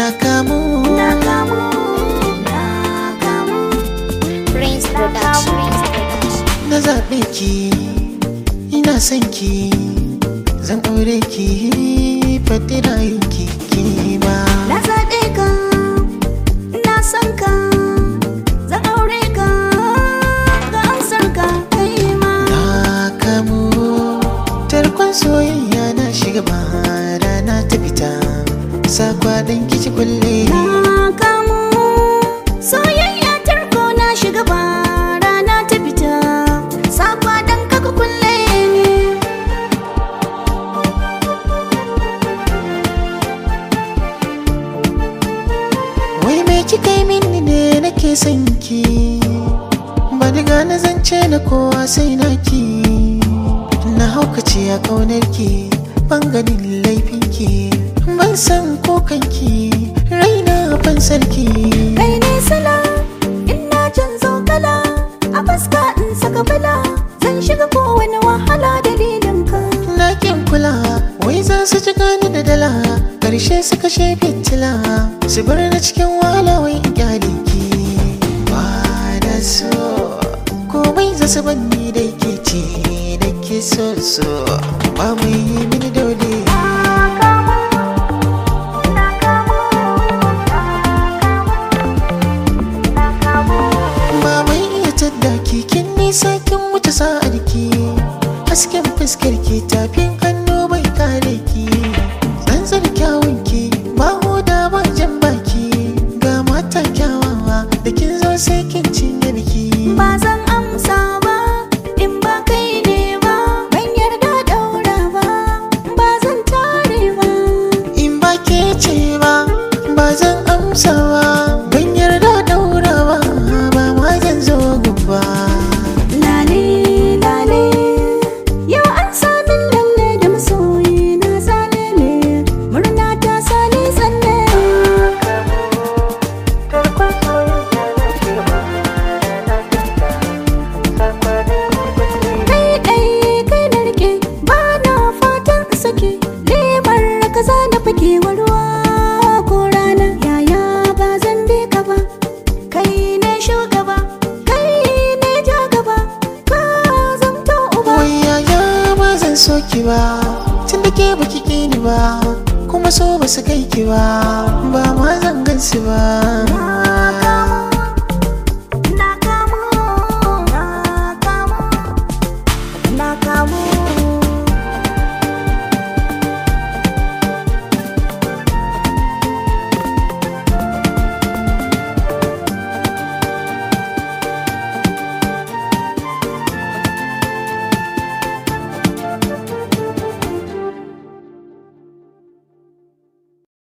na kamu na kamu na kamu Prince Production. na zaɓe ki ina son ki zan aure ki faɗi rayuki ki ma na zaɓe ka na son ka zan aure ka ga amsar ka kai ma na kamu tarkon soyayya na shiga ba rana ta fita sakwa dan kici kulle na kamu soyayya tarko na shiga ba rana ta fita sakwa dan kaka kulle ni wai me kika yi mini ne nake son ki ba diga na zance na kowa sai na ki na haukace a kaunar ki ban ganin laifin ki ban san kokan ki raina ban sarki kai ne sala ina canzo kala a fuska in saka bala zan shiga kowane wahala dalilin ka na kin kula wai za su ci gani da dala karshe su kashe fitila su bar na cikin wahala wai in kyale ki ba da so komai za su banni da ke ce da ke so so ba mai yi mini dole ba mai iya tadda ki kin nisa kin wuce sa'ar ki hasken fuskar ki tafin hannu bai kare ki tsantsar kyawun ki ba hoda ba jan baki ga mata kyawawa da kin zo sai kin cinye biki ba zan amsa ba in ba kai ne ba ban yarda daura ba ba zan tare ba in ba ke ce ba ba zan amsa ba ban yarda daura ba ba ma zan zo gumba lale lale yau an samin lalle da masoyi na zalele murna ta sani tsalle kai ɗai kai na rike ba na fatan in sake lemar kaza na fake ruwa ko rana yaya ba zan bi ka ba kai ne shugaba kai ne ja gaba ka zamto uba wai yaya ba zan so ki ba tun da ke baki ki ni ba kuma so ba su kai ki ba ba ma zan gansu ba